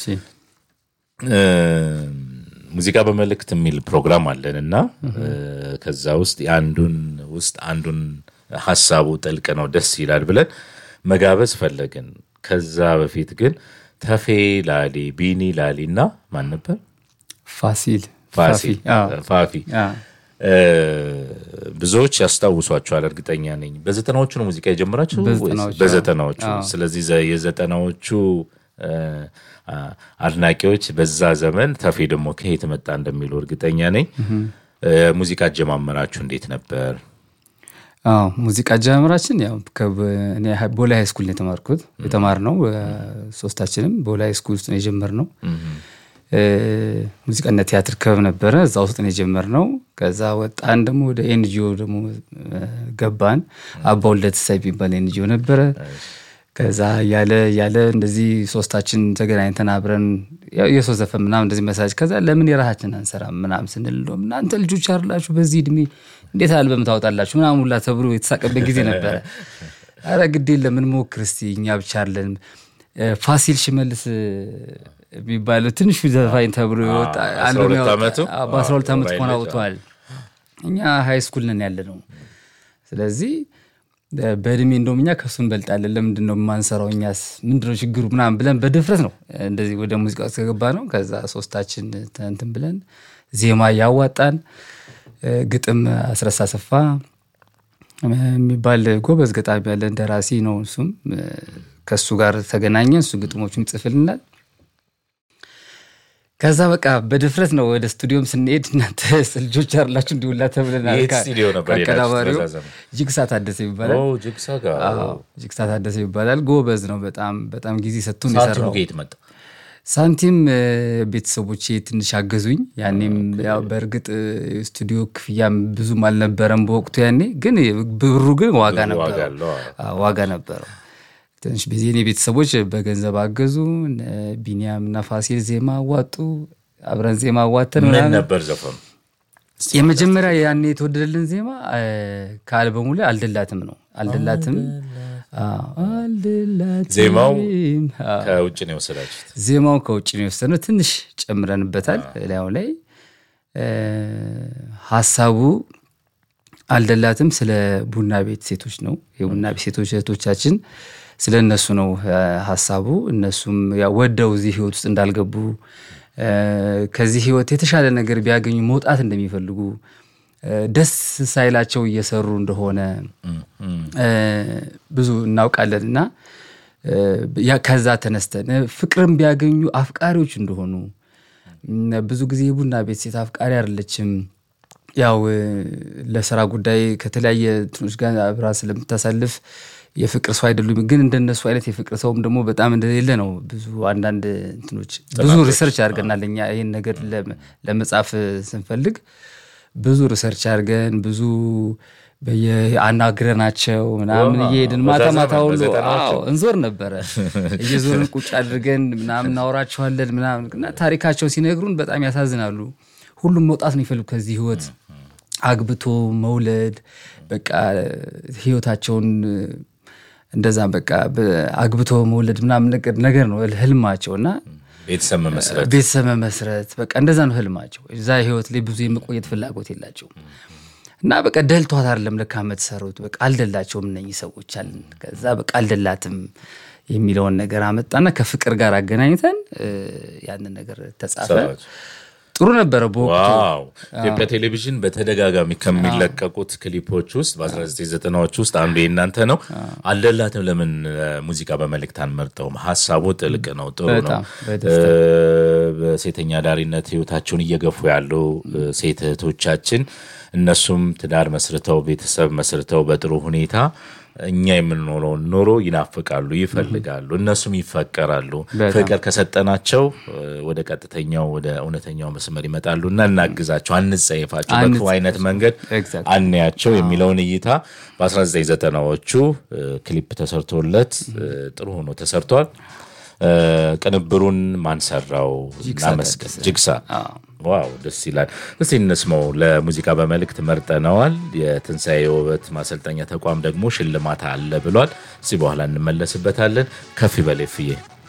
እሺ ሙዚቃ በመልእክት የሚል ፕሮግራም አለን እና ከዛ ውስጥ የአንዱን ውስጥ አንዱን ሀሳቡ ጥልቅ ነው ደስ ይላል ብለን መጋበዝ ፈለግን። ከዛ በፊት ግን ተፌ ላሊ፣ ቢኒ ላሊ እና ማን ነበር ፋሲል ፋሲል አዎ። ፋፊ አዎ። እ፣ ብዙዎች ያስታውሷቸዋል፣ እርግጠኛ ነኝ። በዘጠናዎቹ ነው ሙዚቃ የጀመራችሁ ወይስ በዘጠናዎቹ? በዘጠናዎቹ? አዎ። ስለዚህ ዘ- የዘጠናዎቹ እ፣ አ፣ አድናቂዎች በዛ ዘመን ተፌ ደግሞ ከየት መጣ እንደሚሉ እርግጠኛ ነኝ። እ፣ ሙዚቃ አጀማመራችሁ እንዴት ነበር? አዎ ሙዚቃ አጀማመራችን ያው ከብ- እኔ ሀ- ቦሌ ሃይ ስኩል ነው የተማርኩት የተማርነው እ፣ ሶስታችንም ቦሌ ሃይ ስኩል ውስጥ ነው የጀመርነው። እ፣ ሙዚቃና ቲያትር ክበብ ነበረ እዛ ውስጥ ነው የጀመርነው። ከዛ ወጣን ደግሞ ወደ ኤንጂኦ ደግሞ እ፣ ገባን። አባ ወልደ ትንሳኤ የሚባል ኤንጂኦ ነበረ። ከዛ ያለ ያለ እንደዚህ ሶስታችን ተገናኝተን አብረን ያው የሰው ዘፈን ምናምን እንደዚህ መሳጅ ከዛ ለምን የራሳችን አንሰራም ምናምን ስንል እንደውም እናንተ ልጆች አይደላችሁ በዚህ እድሜ እንዴት አልበም ታወጣላችሁ ምናምን ሁላ ተብሎ የተሳቀበት ጊዜ ነበረ። አረ ግድ የለም እንሞክር እስቲ እኛ ብቻ አለን። ፋሲል ሽመልስ የሚባለው ትንሹ ዘፋኝ ተብሎ የወጣ አስራ አልበም ሁለት ያወጣ- ዓመቱ? አዎ፣ በአስራ ሁለት ዓመት አዎ፣ ከሆነ ልጅ፣ አውጥቷል። እኛ ሃይ ስኩል ነን ያለ ነው። ስለዚህ በእድሜ እንደውም እኛ ከሱ እንበልጣለን። ለምንድን ነው የማንሰራው? እኛስ ምንድነው ችግሩ? ምናምን ብለን በድፍረት ነው እንደዚህ ወደ ሙዚቃ ውስጥ ከገባ ነው። ከዛ ሶስታችን እንትን ብለን ዜማ እያዋጣን ግጥም አስረሳ ሰፋ የሚባል ጎበዝ ገጣሚ ያለን ደራሲ ነው። እሱም ከእሱ ጋር ተገናኘን። እሱ ግጥሞቹን ይጽፍልናል። ከዛ በቃ በድፍረት ነው ወደ ስቱዲዮም ስንሄድ እናንተ ልጆች አላችሁ እንዲውላ ተብለናል። የት ስቱዲዮ ነበር የሄዳችሁት ከአቀናባሪው በዛ ዘመን? ጅግሳ ታደሰ ይባላል። ኦ፣ ጅግሳ ጋር አዎ፣ ጅግሳ ታደሰ ይባላል። ጎበዝ ነው በጣም በጣም ጊዜ ሰጥቶን ሳንቲሙ የሰራው ከየት መጣ? ሳንቲም እ፣ ቤተሰቦቼ ትንሽ አገዙኝ። ያኔም ያው በእርግጥ እ፣ ስቱዲዮ ክፍያም ብዙም አልነበረም በወቅቱ ያኔ፣ ግን ብሩ ግን ዋጋ ዋጋ ነበረው አለው። አዎ፣ ዋጋ ነበረው። ትንሽ ጊዜ እኔ ቤተሰቦች በገንዘብ አገዙ። እነ ቢኒያም እና ፋሲል ዜማ አዋጡ። አብረን ዜማ አዋተን ምን ምናምን ነበር ዘፈኑ? የመጀመሪያ ያኔ የተወደደልን ዜማ እ፣ ከአልበሙ ላይ አልደላትም ነው። አልደላትም አዎ፣ አልደላትም ዜማው አዎ። ከውጭ ነው የወሰዳችሁት? ዜማው ከውጭ ነው የወሰነው። ትንሽ ጨምረንበታል ላዩ ላይ እ፣ ሀሳቡ አልደላትም ስለ ቡና ቤት ሴቶች ነው። የቡና ቤት ሴቶች እህቶቻችን ስለ እነሱ ነው እ፣ ሀሳቡ። እነሱም ያው ወደው እዚህ ህይወት ውስጥ እንዳልገቡ እ፣ ከዚህ ህይወት የተሻለ ነገር ቢያገኙ መውጣት እንደሚፈልጉ እ፣ ደስ ሳይላቸው እየሰሩ እንደሆነ እ፣ ብዙ እናውቃለን እና እ፣ ያ ከዛ ተነስተን እ፣ ፍቅርም ቢያገኙ አፍቃሪዎች እንደሆኑ እም፣ ብዙ ጊዜ የቡና ቤት ሴት አፍቃሪ አይደለችም። ያው እ፣ ለስራ ጉዳይ ከተለያየ እንትኖች ጋር አብራ ስለምታሳልፍ የፍቅር ሰው አይደሉም። ግን እንደነሱ አይነት የፍቅር ሰውም ደግሞ በጣም እንደሌለ ነው። ብዙ አንዳንድ እንትኖች ብዙ ሪሰርች አድርገናል እኛ ይህን ነገር ለም- ለመጻፍ ስንፈልግ ብዙ ሪሰርች አድርገን ብዙ አናግረናቸው ምናምን ዋው፣ እየሄድን በዛ ማታ ዘመን ማታ ሁሉ በዘጠናዎቹ? አዎ፣ እንዞር ነበረ እየዞርን ቁጭ አድርገን ምናምን እናወራቸዋለን ምናምን እና ታሪካቸውን ሲነግሩን በጣም ያሳዝናሉ። ሁሉም መውጣት ነው ይፈልጉ ከዚህ ህይወት አግብቶ መውለድ በቃ ህይወታቸውን እንደዛ በቃ በ- አግብቶ መውለድ ምናምን ነገር ነገር ነው ህልማቸው እና ቤተሰብ መመስረት ቤተሰብ መመስረት በቃ እንደዛ ነው ህልማቸው። እዛ ህይወት ላይ ብዙ የመቆየት ፍላጎት የላቸውም እና በቃ ደልቷት አይደለም ለካ የምትሰሩት በቃ አልደላቸውም እነኚህ ሰዎች አለን። ከዛ በቃ አልደላትም የሚለውን ነገር አመጣና ከፍቅር ጋር አገናኝተን እ፣ ያንን ነገር ተጻፈ። ሰራችሁ። ጥሩ ነበረ በወቅቱ። ዋው ኢትዮጵያ ቴሌቪዥን በተደጋጋሚ ከሚለቀቁት ክሊፖች ውስጥ በ1990ዎች ውስጥ አንዱ የእናንተ ነው። አልደላትም ለምን እ፣ ሙዚቃ በመልእክት አንመርጠውም? ሀሳቡ ጥልቅ ነው፣ ጥሩ ነው። በጣም እ፣ በሴተኛ ዳሪነት ህይወታቸውን እየገፉ ያሉ እ፣ ሴት እህቶቻችን እነሱም ትዳር መስርተው ቤተሰብ መስርተው በጥሩ ሁኔታ እኛ የምንኖረውን ኑሮ ይናፍቃሉ፣ ይፈልጋሉ፣ እነሱም ይፈቀራሉ። በጣም። ፍቅር ከሰጠናቸው እ፣ ወደ ቀጥተኛው ወደ እውነተኛው መስመር ይመጣሉ እና እናግዛቸው፣ አንጸየፋቸው፣ በክፉ አንጸየፋቸው። አይነት መንገድ Exactly። አንያቸው የሚለውን እይታ በ1990ዎቹ እ፣ ክሊፕ ተሰርቶለት እ፣ ጥሩ ሆኖ ተሰርቷል። እ፣ ቅንብሩን ማን ሰራው? እናመስገን። ጅግሳ ዋው ደስ ይላል። እስቲ እንስማው። ለሙዚቃ በመልእክት መርጠነዋል። የትንሣኤ የውበት ማሰልጠኛ ተቋም ደግሞ ሽልማት አለ ብሏል። እስቲ በኋላ እንመለስበታለን። ከፍ ይበል ፍዬ